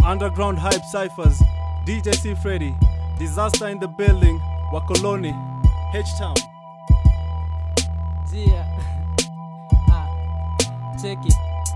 Underground Hype Cyphers, DJ C Freddy, Disaster in the Building, Wakoloni, H-Town. Jia. ah, cheki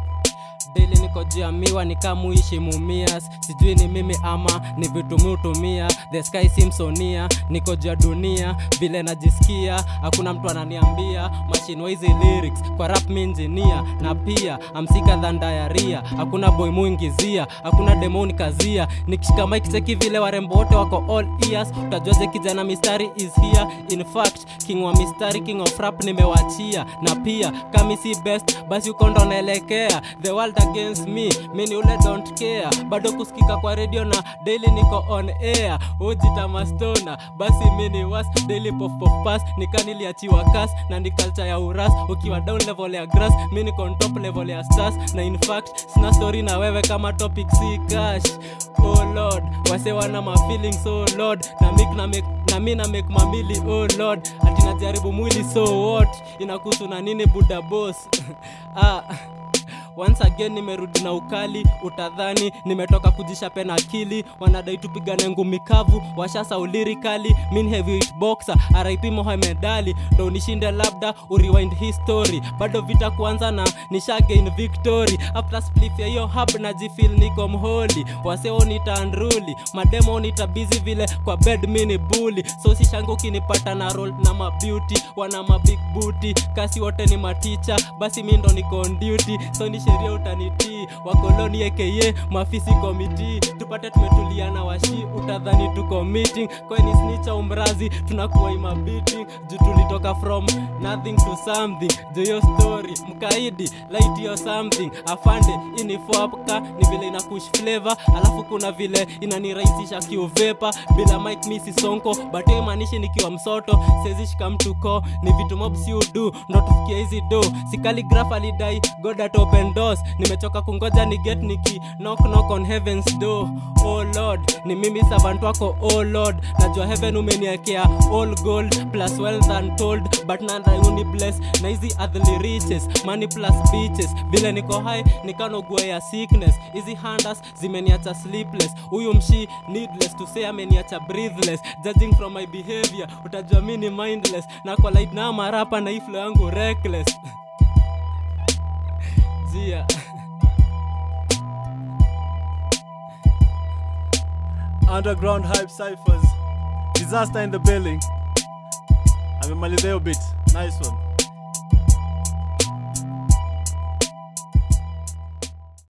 deli niko juu ya miwa nikamuishi mumias sijui ni mimi ama ni vitu miutumia the sky simsonia niko juu ya dunia vile najisikia hakuna mtu ananiambia machine hizi lyrics kwa rap mi engineer na pia amsika than diarrhea hakuna boy muingizia hakuna demoni kazia nikishika mic cheki vile warembo wote wako all ears utajuaje kijana mistari is here in fact king wa mistari king of rap nimewachia na pia kami si best basi uko ndo naelekea the world against me mini ule don't care bado kusikika kwa radio na daily niko on air ujita mastona basi mini was daily pop pop pass nikaniliachiwa kas na ni culture ya uras ukiwa down level ya grass mi niko on top level ya stars na in fact sina story na wewe kama topic si cash oh lord wase wana ma feelings oh lord na mik na make na mi na make mamili oh lord ati najaribu mwili so what inakuhusu na nini buda boss ah once again nimerudi na ukali utadhani nimetoka kujishape na akili wanadai tupigane ngumi kavu washasa ulirikali min heavyweight boxer rip mohamed ali ndo unishinde labda urewind history bado vita kuanza na nishagain victory after spliff ya hiyo hub najifil niko mholi waseo nita unruly mademo nita busy vile kwa bed mini bully so sishangu ukinipata na roll na mabeauty wana mabig booty kasi wote ni maticha basi mi ndo niko on duty so ni sheria utanitii wakoloni aka mafisi komiti tupate tumetulia na washi utadhani tuko meeting kweni snicha umrazi tunakuwa imabiting juu tulitoka from nothing to something juu hiyo story mkaidi light yo something afande inifoapka ni vile ina kush flavor alafu kuna vile inanirahisisha kiuvepa bila mike misi sonko but hiyo imaanishi nikiwa msoto sezishika mtu ko ni vitu mob si udu ndo tufikia hizi do sikaligraf alidai god at open doors nimechoka kungoja ni get niki knock knock on heavens door oh lord ni mimi servant wako oh lord najua heaven umeniekea all gold plus wealth untold but nanda uni bless na hizi earthly riches money plus beaches vile niko high nikanogua ya sickness hizi handas zimeniacha sleepless huyu mshi needless to say ameniacha breathless judging from my behavior utajua mi ni mindless na kwa light na marapa na iflo yangu reckless jia Underground Hype Cyphers, Disaster in the Building. amemaliza hiyo bit. Nice one.